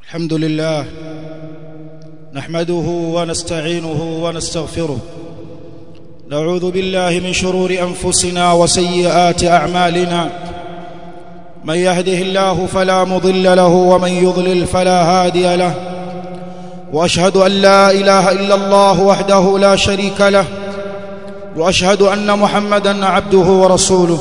الحمد لله نحمده ونستعينه ونستغفره نعوذ بالله من شرور انفسنا وسيئات اعمالنا من يهده الله فلا مضل له ومن يضلل فلا هادي له واشهد ان لا اله الا الله وحده لا شريك له واشهد ان محمدا عبده ورسوله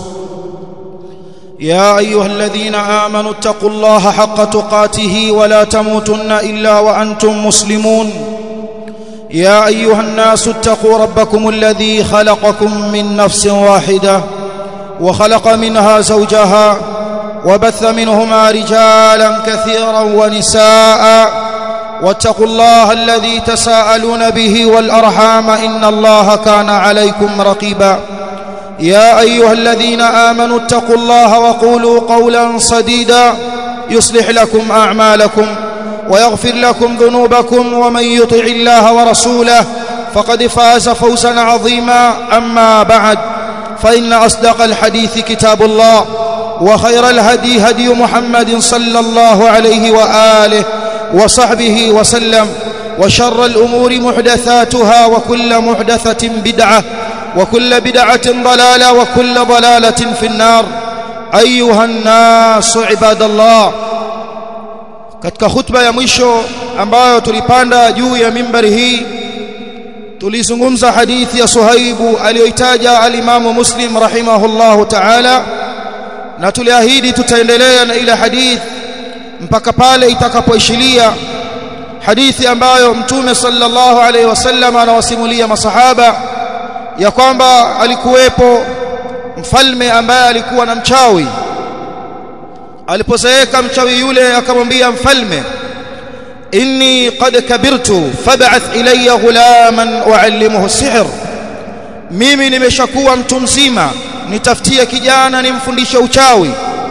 يا ايها الذين امنوا اتقوا الله حق تقاته ولا تموتن الا وانتم مسلمون يا ايها الناس اتقوا ربكم الذي خلقكم من نفس واحده وخلق منها زوجها وبث منهما رجالا كثيرا ونساء واتقوا الله الذي تساءلون به والارحام ان الله كان عليكم رقيبا يا ايها الذين امنوا اتقوا الله وقولوا قولا سديدا يصلح لكم اعمالكم ويغفر لكم ذنوبكم ومن يطع الله ورسوله فقد فاز فوزا عظيما اما بعد فان اصدق الحديث كتاب الله وخير الهدي هدي محمد صلى الله عليه واله وصحبه وسلم وشر الامور محدثاتها وكل محدثه بدعه وكل بدعه ضلاله وكل ضلاله في النار ايها الناس عباد الله katika khutba ya mwisho ambayo tulipanda juu ya mimbari hii tulizungumza hadithi ya Suhaibu aliyoitaja alimamu Muslim rahimahullahu ta'ala na tuliahidi tutaendelea na ile hadithi mpaka pale itakapoishilia hadithi ambayo mtume sallallahu alaihi wasallam anawasimulia masahaba ya kwamba alikuwepo mfalme ambaye alikuwa na mchawi alipozeeka mchawi yule akamwambia mfalme inni qad kabirtu fab'ath ilayya ghulaman uallimuhu sihr mimi nimeshakuwa mtu mzima nitafutie kijana nimfundishe uchawi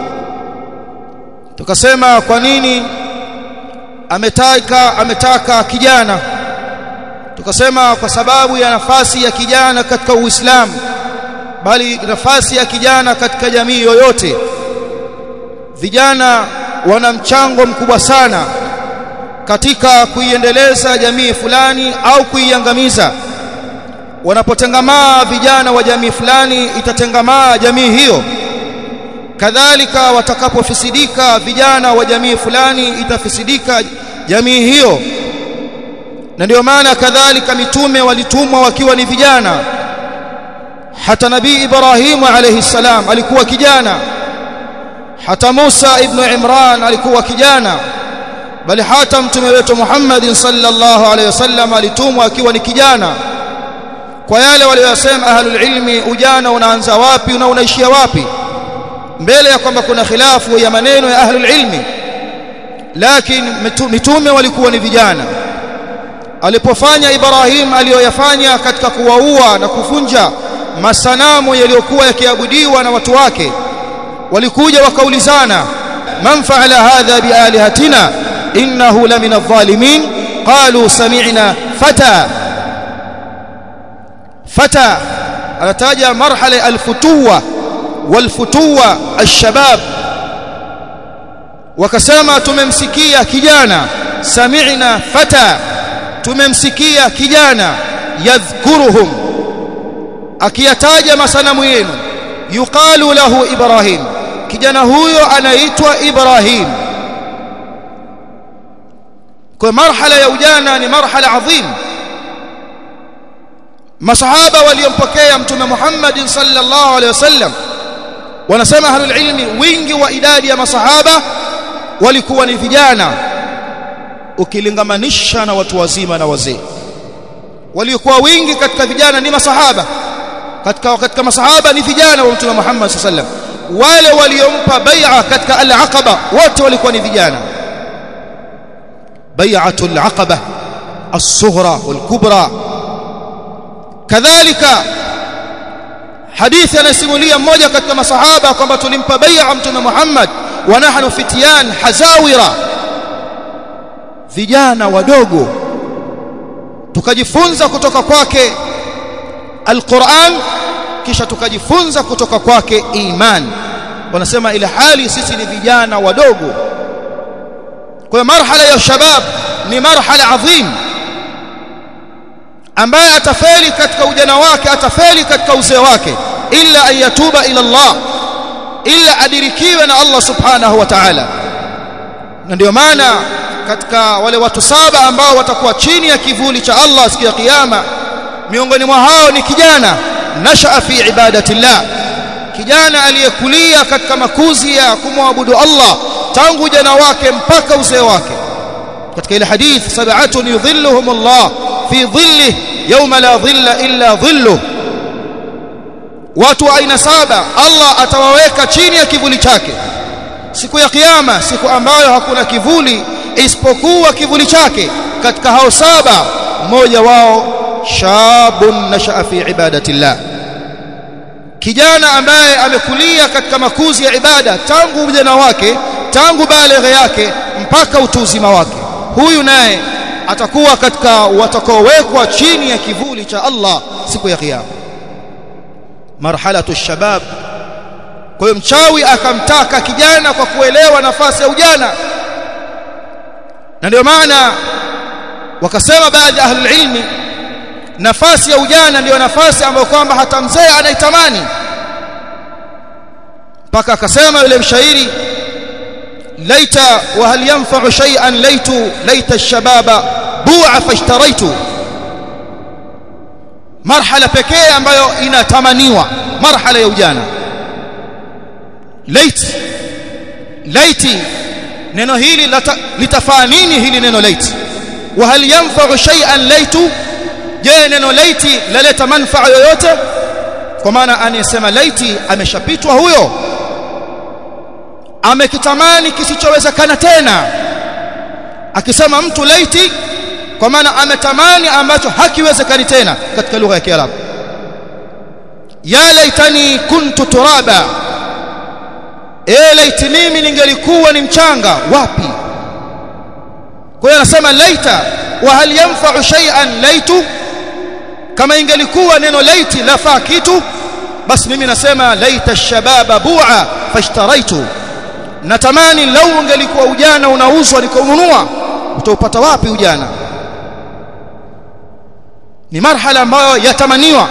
tukasema kwa nini ametaka ametaka kijana tukasema kwa sababu ya nafasi ya kijana katika Uislamu bali nafasi ya kijana katika jamii yoyote vijana wana mchango mkubwa sana katika kuiendeleza jamii fulani au kuiangamiza wanapotengamaa vijana wa jamii fulani itatengamaa jamii hiyo kadhalika watakapofisidika vijana wa jamii fulani itafisidika jamii hiyo na ndio maana kadhalika mitume walitumwa wakiwa ni vijana hata nabii Ibrahimu alayhi salam alikuwa kijana hata Musa ibn Imran alikuwa kijana bali hata mtume wetu Muhammad sallallahu alayhi wasallam alitumwa akiwa ni kijana kwa yale waliyosema ahlul ilmi ujana unaanza wapi na unaishia wapi mbele ya kwamba kuna khilafu ya maneno ya ahlul ilmi lakini mitume walikuwa ni vijana alipofanya Ibrahim aliyoyafanya katika kuwaua na kuvunja masanamu yaliyokuwa yakiabudiwa na watu wake walikuja wakaulizana man fa'ala hadha bialihatina innahu lamina adh-dhalimin qalu sami'na fata fata anataja marhala al-futuwa wal-futuwa ash-shabab wakasema tumemsikia kijana sami'na fata tumemsikia kijana yadhkuruhum akiyataja masanamu yenu yuqalu lahu ibrahim kijana huyo anaitwa ibrahim kwa marhala ya ujana ni marhala adhim masahaba waliompokea mtume Muhammad sallallahu alaihi wasallam wanasema ahlul ilmi wingi wa idadi ya masahaba walikuwa ni vijana ukilingamanisha na watu wazima na wazee waliokuwa wingi katika vijana ni masahaba katika katika masahaba ni vijana wa mtume Muhammad sallallahu alaihi wasallam wale waliompa bai'a katika al-aqaba wote walikuwa ni vijana bai'atul aqaba as-sughra wal-kubra kadhalika hadithi anasimulia mmoja katika masahaba kwamba tulimpa bai'a mtume Muhammad wa nahnu fityan hazawira vijana wadogo tukajifunza kutoka kwake alquran kisha tukajifunza kutoka kwake iman wanasema ile hali sisi ni vijana wadogo kwa marhala ya shabab ni marhala adhim ambaye atafeli katika ujana wake atafeli katika uzee wake illa an yatuba ila Allah illa adirikiwe na Allah subhanahu wa ta'ala na ndio maana katika wale watu saba ambao watakuwa chini ya kivuli cha Allah siku ya kiyama miongoni mwa hao ni kijana nashaa fi ibadatillah kijana aliyekulia katika makuzi ya kumwabudu Allah tangu ujana wake mpaka uzee wake katika ile hadith sab'atun yudhilluhum Allah fi dhillihi yawma la dhilla illa dhilluh watu wa aina saba Allah atawaweka chini ya kivuli chake siku ya kiyama siku ambayo hakuna kivuli isipokuwa kivuli chake katika hao saba mmoja wao shabun nashaa fi ibadatillah kijana ambaye amekulia katika makuzi ya ibada tangu ujana wake tangu baleghe yake mpaka utu uzima wake huyu naye atakuwa katika watakaowekwa chini ya kivuli cha Allah siku ya kiyama marhalatu shabab kwa hiyo mchawi akamtaka kijana kwa kuelewa nafasi ya ujana na ndio maana wakasema baadhi ya ahlul ilmi nafasi ya ujana ndiyo nafasi ambayo kwamba hata mzee anaitamani mpaka akasema yule mshairi laita wa hal yanfa'u shay'an laitu laita ash-shababa bu'a fashtaraitu marhala pekee ambayo inatamaniwa marhala ya ujana lait laiti neno hili litafaa nini hili neno laiti wa hal yanfa'u shay'an laitu je neno laiti laleta manufaa yoyote kwa maana anayesema laiti ameshapitwa huyo amekitamani kisichowezekana tena akisema mtu laiti kwa maana ametamani ambacho hakiwezekani tena katika lugha ya Kiarabu ya laitani kuntu turaba e laiti mimi ningelikuwa ni mchanga wapi kwa hiyo anasema laita wa hal yanfa'u shay'an laitu kama ingelikuwa neno laiti lafaa kitu basi mimi nasema laita shababa bu'a fashtaraitu natamani lau ungelikuwa ujana unauzwa nikaununua utaupata wapi ujana ni marhala ambayo yatamaniwa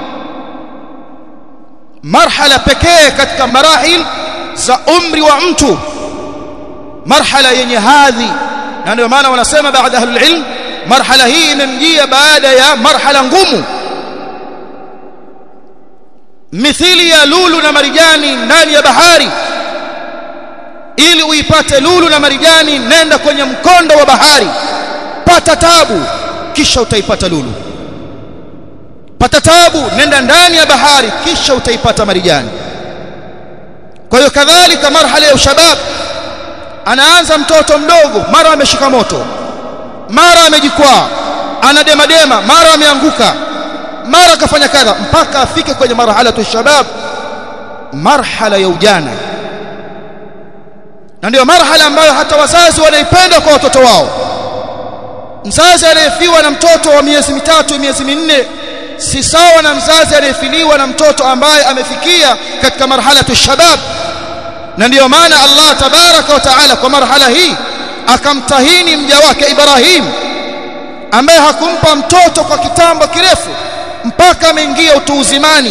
marhala pekee katika marahil za umri wa mtu marhala yenye hadhi na ndio maana wanasema baada ahlul ilm marhala hii imemjia baada ya marhala ngumu mithili ya lulu na marijani ndani ya bahari ili uipate lulu na marijani nenda kwenye mkondo wa bahari pata tabu kisha utaipata lulu pata tabu nenda ndani ya bahari kisha utaipata marijani kwa hiyo kadhalika marhala ya ushabab anaanza mtoto mdogo mara ameshika moto mara amejikwaa anademadema mara ameanguka mara akafanya kadha mpaka afike kwenye marhala ya shabab marhala ya ujana na ndio marhala ambayo hata wazazi wanaipenda kwa watoto wao mzazi anayefiwa na mtoto wa miezi mitatu miezi minne si sawa na mzazi anayefiliwa na mtoto ambaye amefikia katika marhala shabab na ndiyo maana Allah tabaraka wa taala kwa marhala hii akamtahini mja wake Ibrahim ambaye hakumpa mtoto kwa kitambo kirefu mpaka ameingia utu uzimani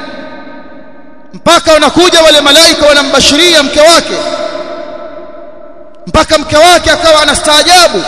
mpaka wanakuja wale malaika wanambashiria mke wake mpaka mke wake akawa anastaajabu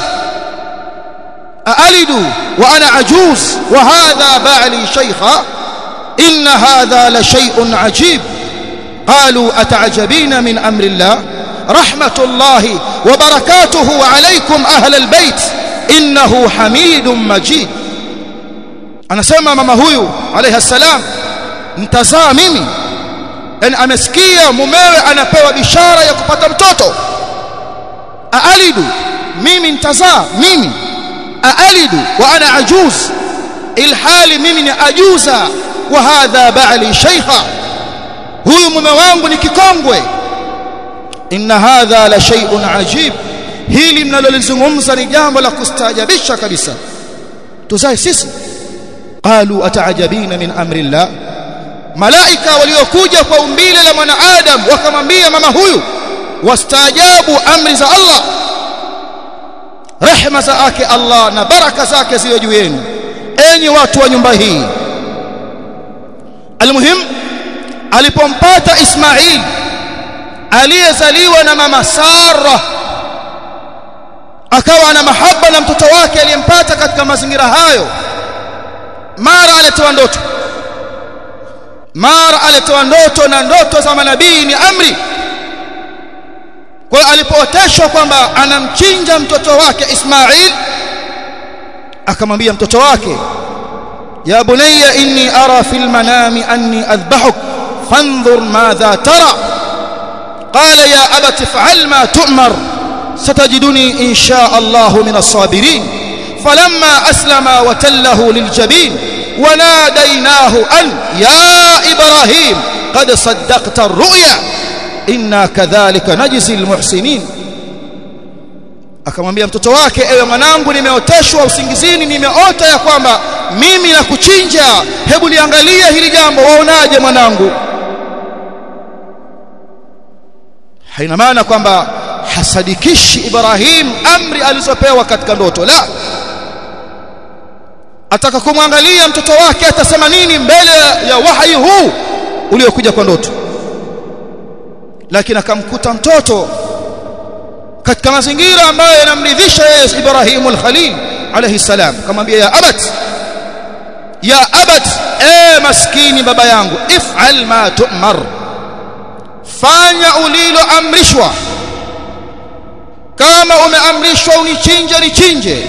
aalidu wa ana ajuz wa hadha ba'li shaykha inna hadha la shay'un ajib قالوا أتعجبين من أمر الله رحمة الله وبركاته عليكم أهل البيت إنه حميد مجيد أنا سمع ماما هويو عليه السلام mtazaa mimi yani amesikia mumewe anapewa bishara ya kupata mtoto aalidu mimi nitazaa mimi aalidu wa ana ajuz ilhali mimi ni ajuza wa hadha ba'li shaykha huyu mume wangu ni kikongwe inna hadha la shay'un ajib hili mnalolizungumza ni jambo la kustaajabisha kabisa tuzae sisi qalu ataajabina min amri llah malaika waliokuja kwa umbile la mwanadamu wakamwambia mama huyu wastaajabu amri za Allah rehema zake Allah na baraka zake ziwe juu yenu enyi watu wa nyumba hii almuhim alipompata Ismail aliyezaliwa na mama Sara akawa na mahaba na mtoto wake aliyempata katika mazingira hayo mara alitoa ndoto mara alitoa ndoto na ndoto za manabii ni amri kwa hiyo alipooteshwa kwamba anamchinja mtoto wake Ismail akamwambia mtoto wake ya bunayya inni ara fil manami anni adhbahuk fanzur madha tara qala ya abati fa'al ma tu'mar ستجدني إن شاء الله من الصابرين فلما أسلم وتله للجبين وناديناه أن يا إبراهيم قد صدقت الرؤيا إنا كذلك نجزي المحسنين akamwambia mtoto wake ewe mwanangu nimeoteshwa usingizini nimeota ya kwamba mimi nakuchinja hebu liangalie hili jambo waonaje mwanangu haina maana kwamba hasadikishi Ibrahim amri alizopewa katika ndoto la ataka kumwangalia mtoto wake atasema nini mbele ya wahi huu uliokuja kwa ndoto lakini akamkuta mtoto katika mazingira ambayo yanamridhisha yeye Ibrahim al-Khalil alayhi salam akamwambia ya abat ya abat e maskini baba yangu if'al ma tu'mar fanya uliloamrishwa kama umeamrishwa unichinje nichinje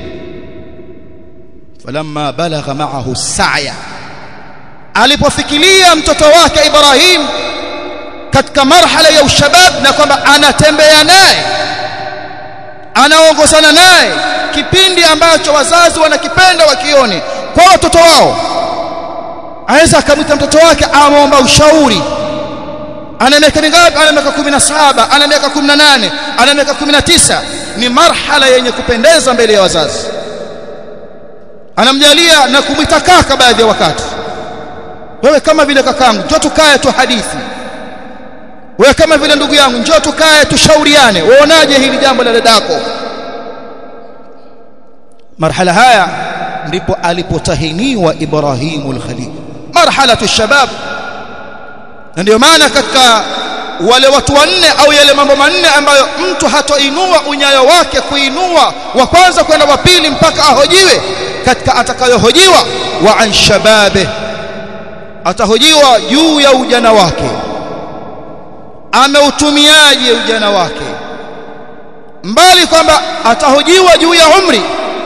falamma balagha ma'ahu sa'ya alipofikiria mtoto wake Ibrahim katika marhala ya ushabab na kwamba anatembea naye anaongozana naye kipindi ambacho wazazi wanakipenda wakione kwa watoto wao aweza akamwita mtoto wake amomba ushauri ana miaka mingapi ana miaka 17 ana miaka 18 ana miaka 19 ni marhala yenye kupendeza mbele ya wazazi anamjalia na kumwita kaka baadhi ya wakati wewe kama vile kakangu njoo tukae tu hadithi wewe kama vile ndugu yangu njoo tukae tushauriane uonaje hili jambo la dadako marhala haya ndipo alipotahiniwa Ibrahimul Khalil marhalatu shabab na ndio maana katika wale watu wanne au yale mambo manne ambayo mtu hatoinua unyayo wake kuinua wa kwanza kwenda wa pili mpaka ahojiwe katika atakayohojiwa wa an shababe atahojiwa juu ya ujana wake ameutumiaje ujana wake mbali kwamba atahojiwa juu ya umri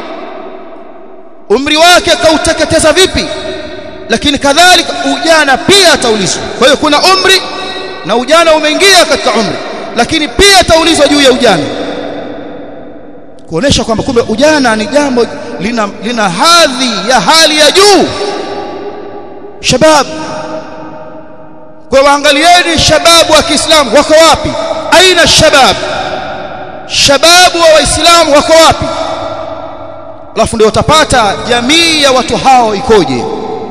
umri wake kauteketeza vipi lakini kadhalika ujana pia ataulizwa kwa hiyo kuna umri na ujana umeingia katika umri lakini pia ataulizwa juu ya ujana kuonesha kwamba kumbe ujana ni jambo lina, lina hadhi ya hali ya juu shabab kwa waangalieni shababu wa Kiislamu wako wapi aina shabab shababu wa waislamu wako wapi alafu ndio utapata jamii ya watu hao ikoje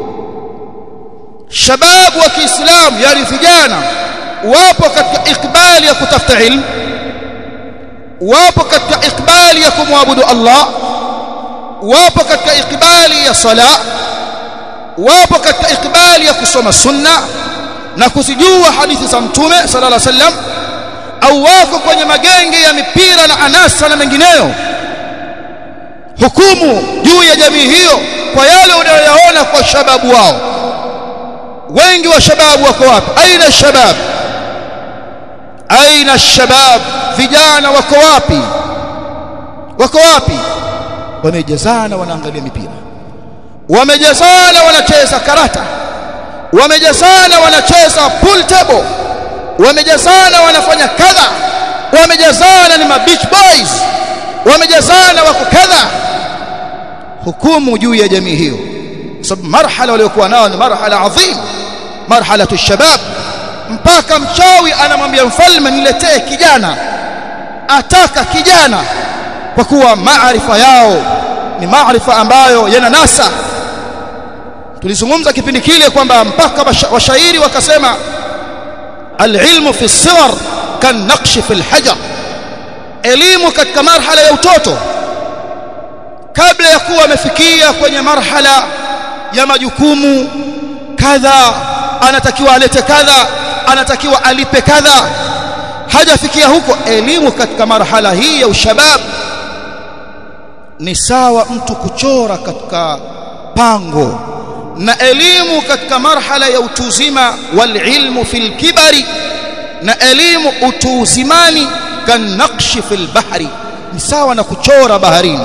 shababu wa Kiislamu yani vijana wapo katika ikbali ya kutafuta ilmu wapo katika ikbali ya kumwabudu Allah wapo katika ikbali ya sala wapo katika ikbali ya kusoma sunna na kuzijua hadithi za mtume sallallahu alaihi wasallam au wako kwenye magenge ya mipira na anasa na mengineyo hukumu juu ya jamii hiyo kwa yale unayoyaona kwa shababu wao wengi wa shababu wako wapi aina shabab aina shabab vijana wako wapi wako wapi wamejazana wanaangalia mipira wamejazana wanacheza karata wamejazana wanacheza pool table wamejazana wanafanya kadha wamejazana ni beach boys wamejazana wako kadha hukumu juu ya jamii hiyo sababu marhala waliokuwa nao ni marhala adhim marhalatu shabab mpaka mchawi anamwambia mfalme niletee kijana ataka kijana kwa kuwa maarifa yao ni maarifa ambayo yana nasa tulizungumza kipindi kile kwamba mpaka washairi wakasema alilmu fi sighar kan naqshi fi alhajar elimu katika marhala ya utoto kabla ya kuwa amefikia kwenye marhala ya majukumu kadha anatakiwa alete kadha anatakiwa alipe kadha hajafikia huko elimu katika marhala hii ya ushabab ni sawa mtu kuchora katika pango na elimu katika marhala ya utuzima wal ilmu fil kibari na elimu utuuzimani kanakshi fil bahri ni sawa na kuchora baharini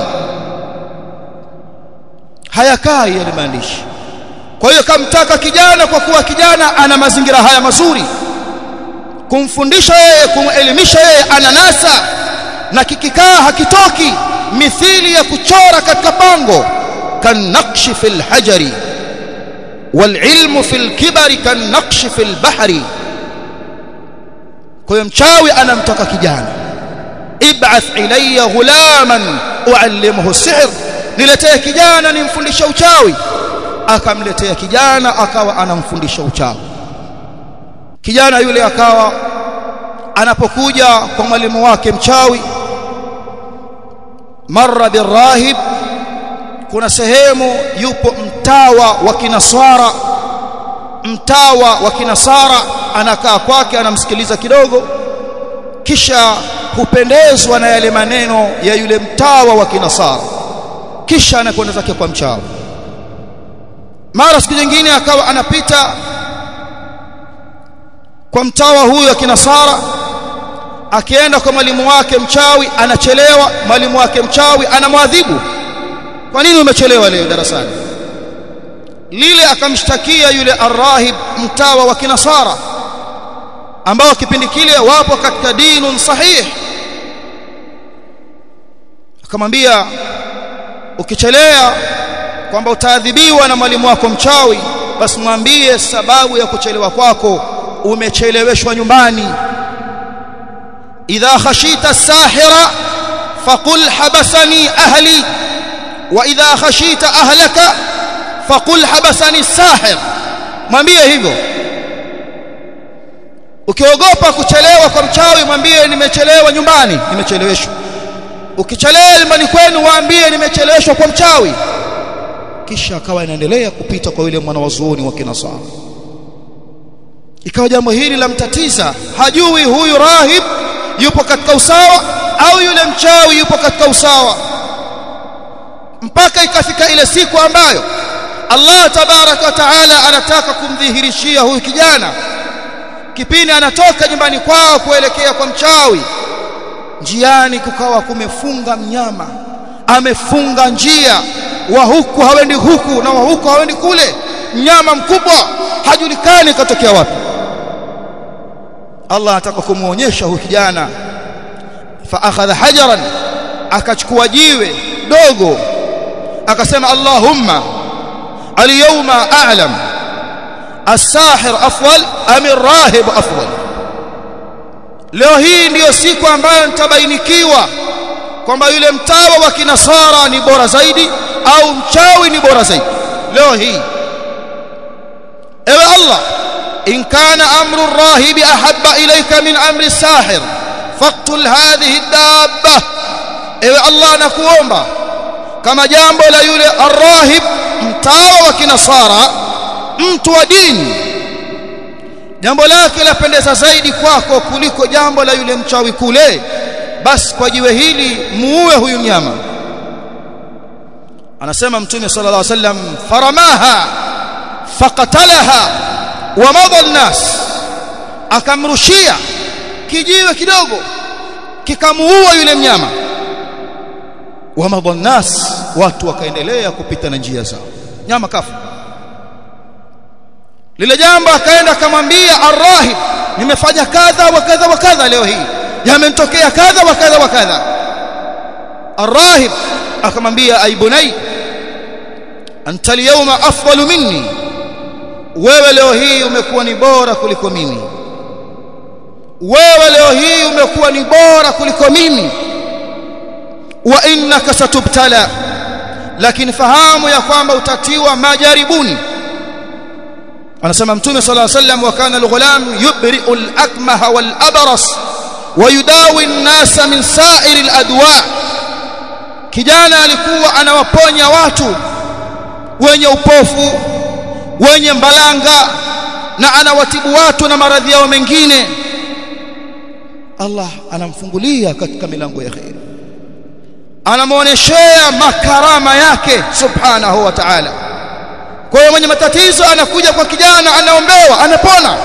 hayakai yale maandishi kwa hiyo kamtaka kijana kwa kuwa kijana ana mazingira haya mazuri kumfundisha yeye kumelimisha yeye ananasa na kikikaa hakitoki mithili ya kuchora katika pango kanakshi fil hajari والعلم في الكبر كالنقش في البحر kwa mchawi anamtaka kijana ib'ath ilayya ghulaman uallimuhu sihr niletee kijana nimfundishe uchawi akamletea kijana akawa anamfundisha uchawi kijana yule akawa anapokuja kwa mwalimu wake mchawi marra birahib kuna sehemu yupo mtawa wa kinasara mtawa wa kinasara anakaa kwake anamsikiliza kidogo kisha hupendezwa na yale maneno ya yule mtawa wa kinasara kisha anakwenda zake kwa mchawi mara siku nyingine akawa anapita kwa mtawa huyo wa kinasara akienda kwa mwalimu wake mchawi anachelewa mwalimu wake mchawi anamwadhibu kwa nini umechelewa leo darasani lile akamshtakia yule arrahib mtawa wa kinasara ambao kipindi kile wapo katika dinun sahih akamwambia ukichelea kwamba utaadhibiwa na mwalimu wako mchawi basi mwambie sababu ya kuchelewa kwako umecheleweshwa nyumbani idha khashita sahira faqul habasani ahli wa idha khashita ahlaka faqul habasani sahir mwambie hivyo ukiogopa kuchelewa kwa mchawi mwambie nimechelewa nyumbani nimecheleweshwa ukichelewa nyumbani kwenu waambie nimecheleweshwa kwa mchawi kisha akawa inaendelea kupita kwa yule mwanawazuoni wa kinasara ikawa jambo hili la mtatiza hajui huyu rahib yupo katika usawa au yule mchawi yupo katika usawa mpaka ikafika ile siku ambayo Allah tabaraka wa taala anataka kumdhihirishia huyu kijana kipindi anatoka nyumbani kwao kuelekea kwa mchawi njiani kukawa kumefunga mnyama amefunga njia wa huku hawendi huku na wa huku hawendi kule mnyama mkubwa hajulikani katokea wapi Allah anataka kumuonyesha huyu kijana fa akhadha hajaran akachukua jiwe dogo akasema Allahumma al-yawma a'lam as-sahir afwal am ar-rahib afwal leo hii ndiyo siku ambayo nitabainikiwa kwamba yule mtawa wa kinasara ni bora zaidi au mchawi ni bora zaidi leo hii ewe Allah in kana amru ar-rahib ahabba ilayka min amri as-sahir faqtul hadhihi ad-dabba ewe Allah nakuomba kama jambo la yule arrahib mtawa wa kinasara mtu wa dini jambo lake lapendeza zaidi kwako kuliko jambo la yule mchawi kule basi kwa jiwe hili muue huyu mnyama anasema mtume sallallahu alaihi wasallam faramaha faqatalaha wa madha an-nas akamrushia kijiwe kidogo kikamuua yule mnyama wa madha an-nas watu wakaendelea kupita na njia zao nyama kafu lile jambo akaenda akamwambia arrahib nimefanya kadha wa kadha wa kadha leo hii yamenitokea kadha wa kadha wa kadha arrahib akamwambia aibunai anta alyawma afdalu minni wewe leo hii umekuwa ni bora kuliko mimi wewe leo hii umekuwa ni bora kuliko mimi wa innaka satubtala lakini fahamu ya kwamba utatiwa majaribuni anasema mtume sallallahu alayhi wasallam wa kana alghulam yubri'u al-akmaha wal-abras wa yudawi an-nasa min sa'iri al-adwa kijana alikuwa anawaponya watu wenye upofu wenye mbalanga na anawatibu watu na maradhi yao mengine Allah anamfungulia katika milango ya khair anamuoneshea makarama yake subhanahu wa ta'ala kwa hiyo mwenye matatizo anakuja kwa kijana anaombewa anapona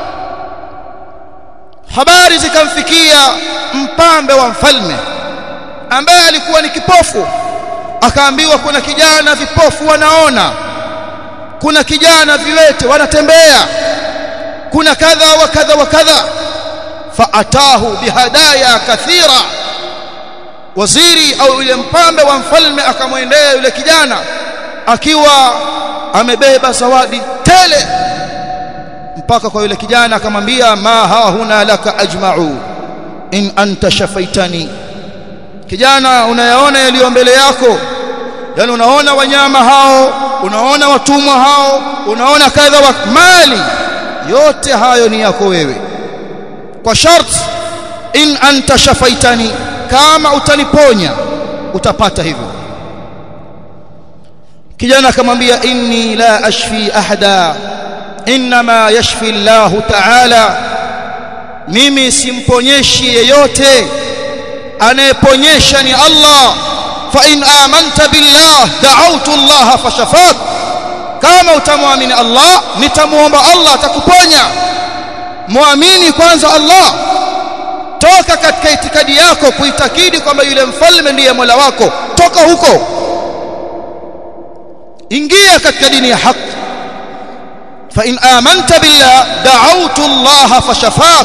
habari zikamfikia mpambe wa mfalme ambaye alikuwa ni kipofu akaambiwa kuna kijana vipofu wanaona kuna kijana viwete wanatembea kuna kadha wa kadha wa kadha faatahu bihadaya kathira waziri au yule mpambe wa mfalme akamwendea yule kijana akiwa amebeba zawadi tele mpaka kwa yule kijana akamwambia ma ha huna laka ajma'u in anta shafaitani kijana unayaona yaliyo mbele yako yani unaona wanyama hao unaona watumwa hao unaona kadha wa mali yote hayo ni yako wewe kwa sharti in anta shafaitani kama utaniponya utapata hivyo kijana akamwambia inni la ashfi ahada inma yashfi Allah ta'ala mimi simponyeshi yeyote anayeponyesha ni Allah fa in amanta billah da'awtu Allah fashafak kama utamwamini Allah nitamuomba Allah atakuponya muamini kwanza Allah toka katika itikadi yako kuitakidi kwamba yule mfalme ndiye Mola wako toka huko ingia katika dini ya haki fa in amanta billah da'awtu Allah fashafak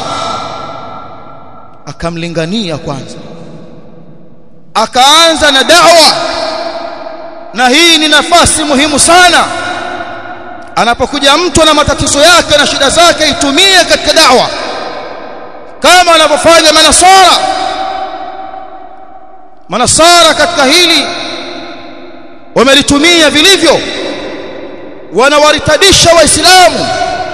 akamlingania kwanza akaanza na da'wa na hii ni nafasi muhimu sana anapokuja mtu na matatizo yake na shida zake itumie katika da'wa kama wanavyofanya manasara manasara katika hili wamelitumia vilivyo wanawaritadisha waislamu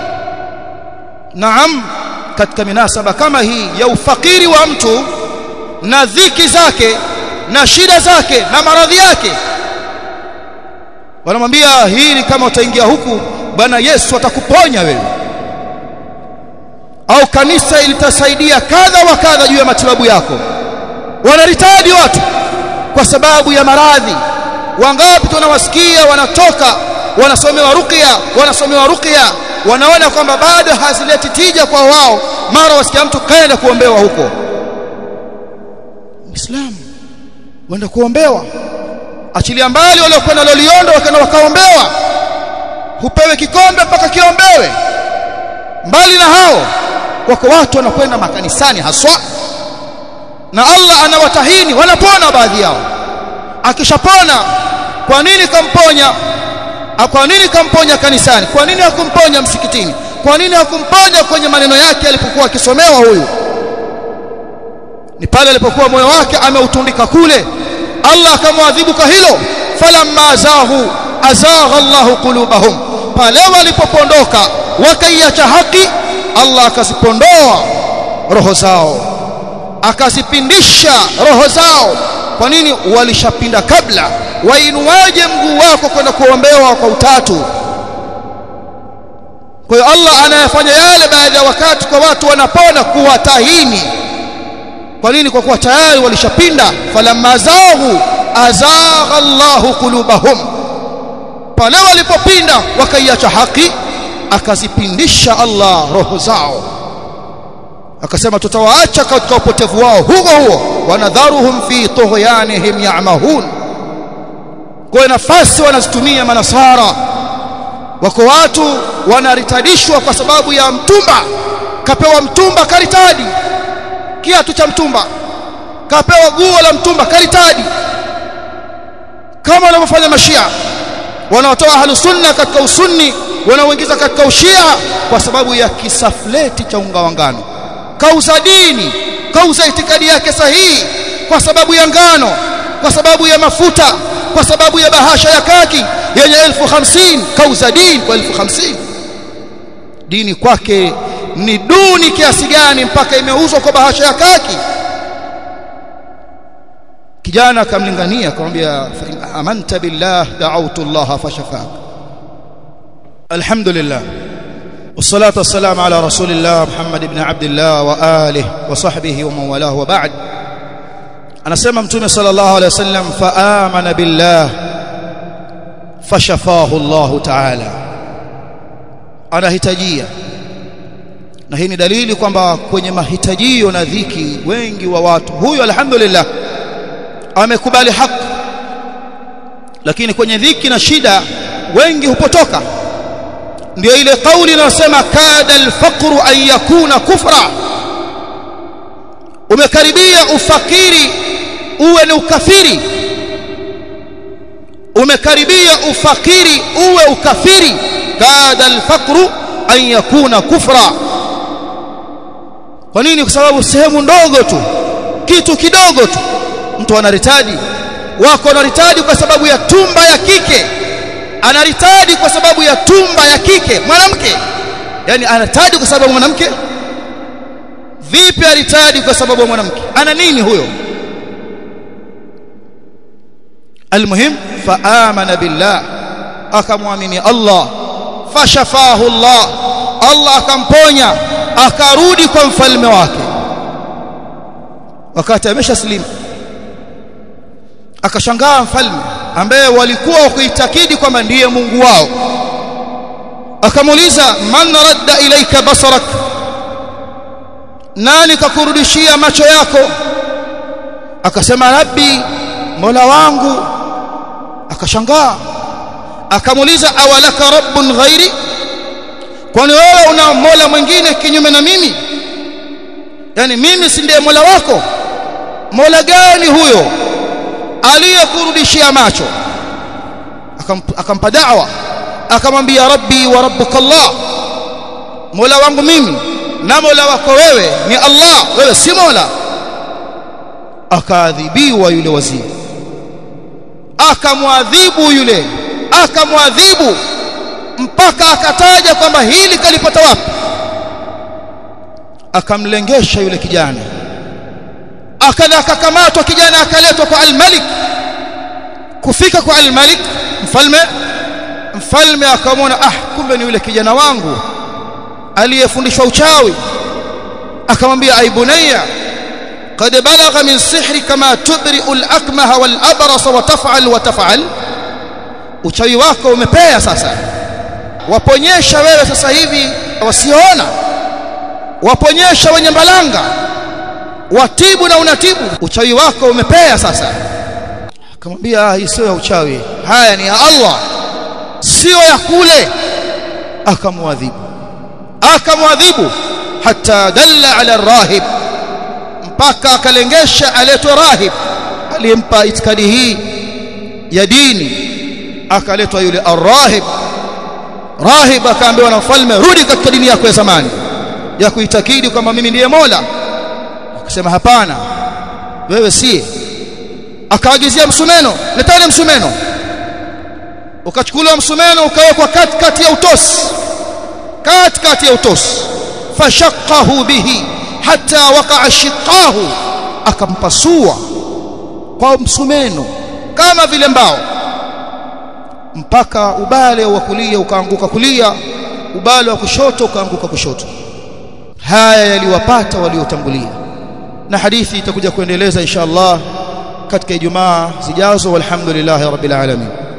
naam katika minasaba kama hii ya ufakiri wa mtu na dhiki zake na shida zake na maradhi yake wanamwambia hili kama utaingia huku bwana Yesu atakuponya wewe au kanisa litasaidia kadha wa kadha juu ya matibabu yako wanaritadi watu kwa sababu ya maradhi wangapi tunawasikia wanatoka wanasomewa ruqya wanasomewa ruqya wanaona kwamba bado hazileti tija kwa wao mara wasikia mtu kaenda kuombewa huko Muislamu wenda kuombewa achilia mbali wale kwenda loliondo wakaenda wakaombewa hupewe kikombe mpaka kiombewe mbali na hao wako watu wanakwenda makanisani haswa na Allah anawatahini wanapona baadhi yao akishapona kwa nini kamponya kwa nini kamponya kanisani kwa nini hakumponya msikitini kwa nini hakumponya kwenye maneno yake alipokuwa akisomewa huyu ni pale alipokuwa moyo wake ameutundika kule Allah akamwadhibu kwa hilo falamma zahu azagha Allah qulubahum pale walipopondoka wakaiacha haki Allah akazipondoa roho zao akazipindisha roho zao kwa nini walishapinda kabla wainuaje mguu wako kwenda kuombewa kwa utatu kwa hiyo Allah anayafanya yale baadhi ya wakati kwa watu wanapona kuwatahini kwa nini kwa kuwa tayari walishapinda falamma zahu azagha Allahu qulubahum pale walipopinda wakaiacha haki akazipindisha Allah roho zao akasema tutawaacha katika upotevu wao huko huo wanadharuhum fi tughyanihim ya'mahun kwa nafasi wanazitumia manasara wako watu wanaritadishwa kwa sababu ya mtumba kapewa mtumba karitadi kiatu cha mtumba kapewa guo la mtumba karitadi kama wanavyofanya mashia wanaotoa ahlus sunna katika usunni wanaoingiza katika ushia kwa sababu ya kisafleti cha unga wa ngano kauza dini kauza itikadi yake sahihi kwa sababu ya ngano kwa sababu ya mafuta kwa sababu ya bahasha ya kaki yenye elfu hamsini kauza dini kwa elfu hamsini dini kwake ni duni kiasi gani mpaka imeuzwa kwa bahasha ya kaki kijana akamlingania akamwambia fa in amanta billah da'awtu Allah fashafak alhamdulillah والصلاه والسلام على رسول الله محمد بن عبد الله واله وصحبه ومن والاه وبعد anasema mtume sallallahu alaihi wasallam faamana billah fashafahu Allah ta'ala anahitajia na hii ni dalili kwamba kwenye mahitajio na dhiki wengi wa watu huyo alhamdulillah amekubali haki lakini kwenye dhiki na shida wengi hupotoka ndio ile kauli inayosema kada alfaqru an yakuna kufra umekaribia ufakiri uwe ni ukafiri umekaribia ufakiri uwe ukafiri kada alfaqru an yakuna kufra kwa nini kwa sababu sehemu ndogo tu kitu kidogo tu mtu anaritadi wako anaritadi kwa sababu ya tumba ya kike anaritadi kwa sababu ya tumba ya kike mwanamke yani anatadi kwa sababu mwanamke vipi aritadi kwa sababu mwanamke ana nini huyo almuhim faamana billah akamwamini Allah fashafahu Allah Allah akamponya akarudi kwa mfalme wake wakati ameshaslimu akashangaa mfalme ambaye walikuwa wakiitakidi kwamba ndiye Mungu wao akamuuliza man radda ilaika basarak nani kakurudishia macho yako akasema rabbi mola wangu akashangaa akamuuliza awalaka rabbun ghairi kwani wewe una mola mwingine kinyume na mimi yani mimi si ndiye mola wako mola gani huyo aliyekurudishia macho akampa da'wa akamwambia rabbi wa rabbuka Allah mola wangu mimi na mola wako wewe ni Allah wewe si mola akaadhibiwa yule waziri akamwadhibu yule akamwadhibu mpaka akataja kwamba hili kalipata wapi akamlengesha yule kijana akala akakamatwa kijana akaletwa kwa al-Malik kufika kwa al-Malik mfalme mfalme akamwona ah kumbe ni yule kijana wangu aliyefundishwa uchawi akamwambia aibunayya قد بلغ من سحر كما تبرئ الأكمه والأبرص وتفعل وتفعل uchawi wako umepea sasa waponyesha wewe sasa hivi wasiona waponyesha wenye mbalanga watibu na unatibu uchawi wako umepea sasa akamwambia hii sio ya uchawi haya ni ya Allah sio ya kule akamwadhibu akamwadhibu hatta dalla ala rahib mpaka akalengesha aletwe rahib aliyempa itikadi hii ya dini akaletwa yule arrahib rahib akaambiwa na mfalme rudi katika dini yako ya zamani ya kuitakidi kwamba mimi ndiye Mola akasema hapana wewe si akaagizia msumeno letani msumeno ukachukuliwa msumeno ukawekwa katikati ya utosi katikati ya utosi fashaqahu bihi hatta waqa'a shiqahu akampasua kwa msumeno kama vile mbao mpaka ubale wa kulia ukaanguka kulia ubale wa kushoto ukaanguka kushoto haya yaliwapata waliotangulia na hadithi itakuja kuendeleza insha Allah katika Ijumaa zijazo walhamdulillahi rabbil alamin